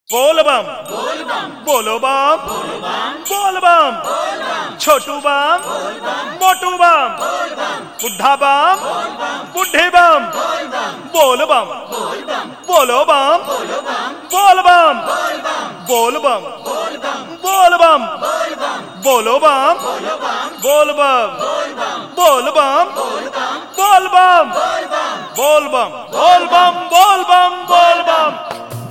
बोल बम बोलो बम बोल बम छोटू बम मोटू बम बुढ़ा बम बुढ़े बम बोल बम बोलो बम बोल बम बोल बम बोल बम बोलो बम बोल बम बोल बम बोल बम बोल बम बोल बम बोल बम बोल बम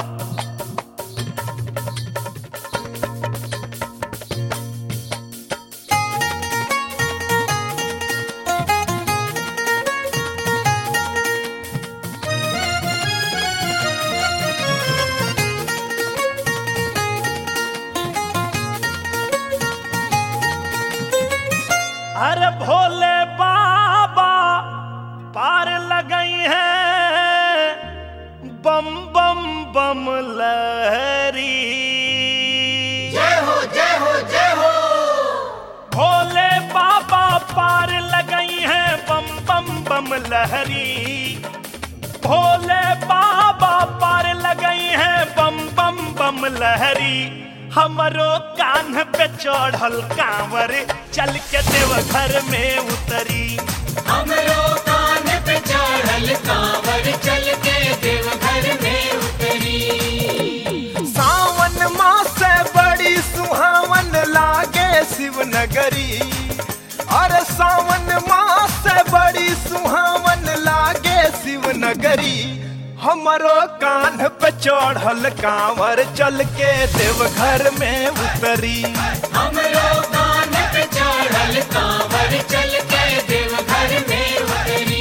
अरे भोले बाबा पार लगई है बम बम बम लहरी जय हो जय हो जय हो भोले बाबा पार लगई है बम बम बम लहरी भोले बाबा पार लगई है बम बम बम लहरी हमरो कान पे चढ़ल कांवर चल के देवघर में उतरी हमरो कान पे चढ़ल कांवर चल के देवघर में उतरी सावन मास बड़ी सुहावन लागे शिवनगरी अरे सावन मास बड़ी सुहावन लागे शिवनगरी हमरो कान पे चढ़ल कांवर चल के देवघर में उतरी हमरो कान पे चढ़ल कांवर चल के देवघर में उतरी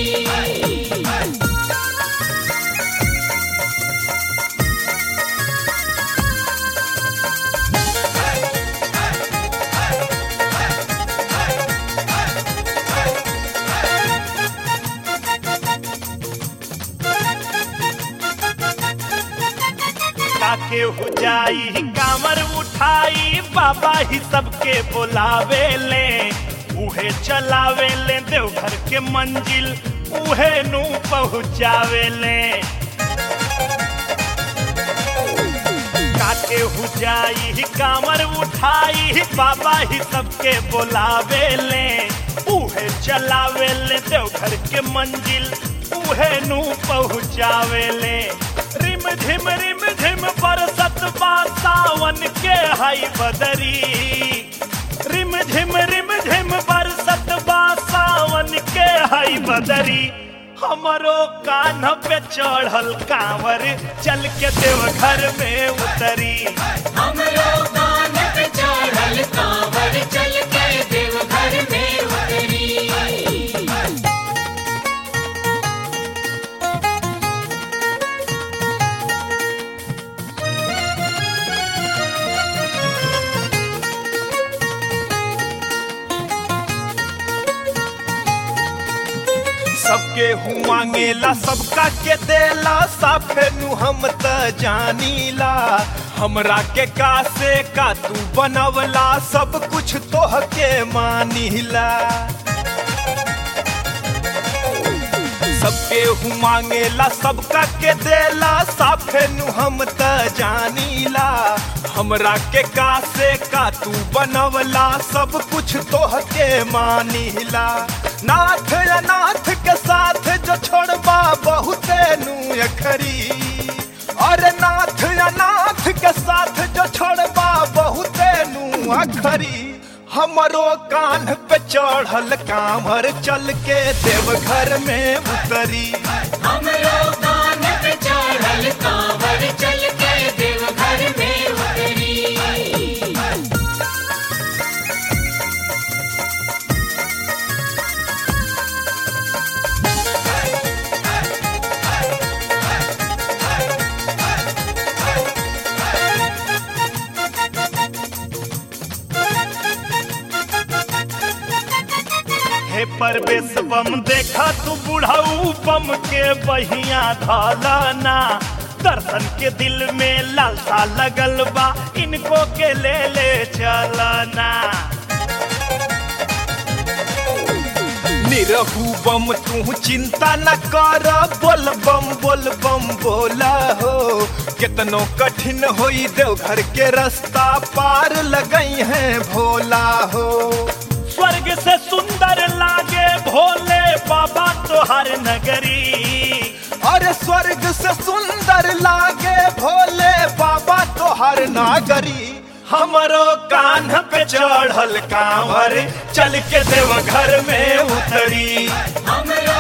काके हो जाई कांवर उठाई बाबा ही सबके बुलावे ले उहे चलावे ले देवघर के मंजिल उहे नु पहुँचावे ले काके हो जाई कांवर उठाई बाबा ही सबके बुलावे ले उहे चलावे ले देवघर के मंजिल उहे नु पहुँचावे ले रिम झिम रिम झिम बरसत बा सावन के हई बदरी रिम झिम रिम झिम बरसत बा सावन के हई बदरी हमरो कान पे चढ़ल कांवर चल के देवघर में उतरी हमरो कान पे चढ़ल कांवर चल के देवघर में उतरी सबके हूँ मांगेला सबका के देला साफे नु हम त जानीला हमरा के का से का तू बनवला सब कुछ तोह के मानीला सबके हूँ मांगेला सबका के देला साफे नु हम त जानीला हमरा के का से का तू बनवला सब कुछ तोह के मानीला नाथ अनाथ के साथ जो छोड़बा बहुते नु अखरी और नाथ अनाथ के साथ जो छोड़बा बहुते नु अखरी हमरो कान पे चढ़ल कांवर चल के देवघर में उतरी हमरो कान पे चढ़ल कांवर चल के देवघर में उतरी हे परवेश बम देखा तू बुढ़ाऊ बम के बहिया धलना दर्शन के दिल में लालसा लगल बा इनको के ले ले चलना निरहू बम तू चिंता न कर बोल बम बोल बम बोला हो कितनो कठिन होई देवघर के रास्ता पार लगई है भोला हो स्वर्ग से सुंदर लागे भोले बाबा तोहर नगरी अरे स्वर्ग से सुंदर लागे भोले बाबा तोहर नागरी हमरो कान्ह पे चढ़ल कांवर चल के देवघर में उतरी हमरो